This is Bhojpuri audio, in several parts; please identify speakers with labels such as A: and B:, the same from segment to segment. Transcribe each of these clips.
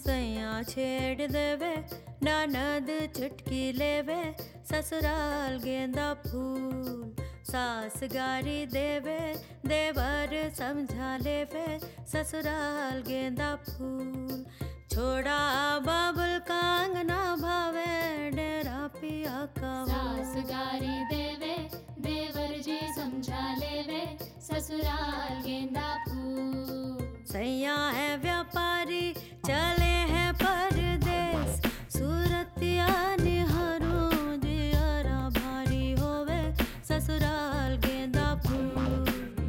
A: सैया छेड़ देवे ननद चुटकी लेवे ससुराल गेंदा फूल सास गारी देवे देवर समझा लेवे ससुराल गेंदा फूल छोड़ा बाबुल कांगना भावे डेरा पिया का
B: सास गारी देवे देवर जी समझा लेवे ससुराल गेंदा फूल
A: सैया है व्यापारी चले हैं परदेश सूरतिया निहारो जियारा भारी होवे ससुराल गेंदा फूल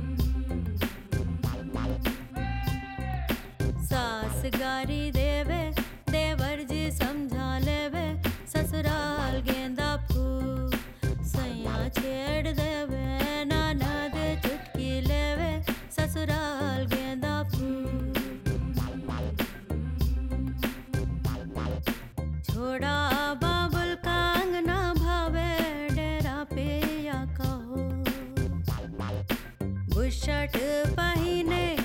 A: सास गारी देवे देवर जी समझा लेवे ससुराल गेंदा फूल सैया छेड़ देवे ननद चुटकी लेवे ससुराल गेंदा फूल छोड़ा बाबुल कांगना भावे डेरा पे या कहो बुशर्ट पहिने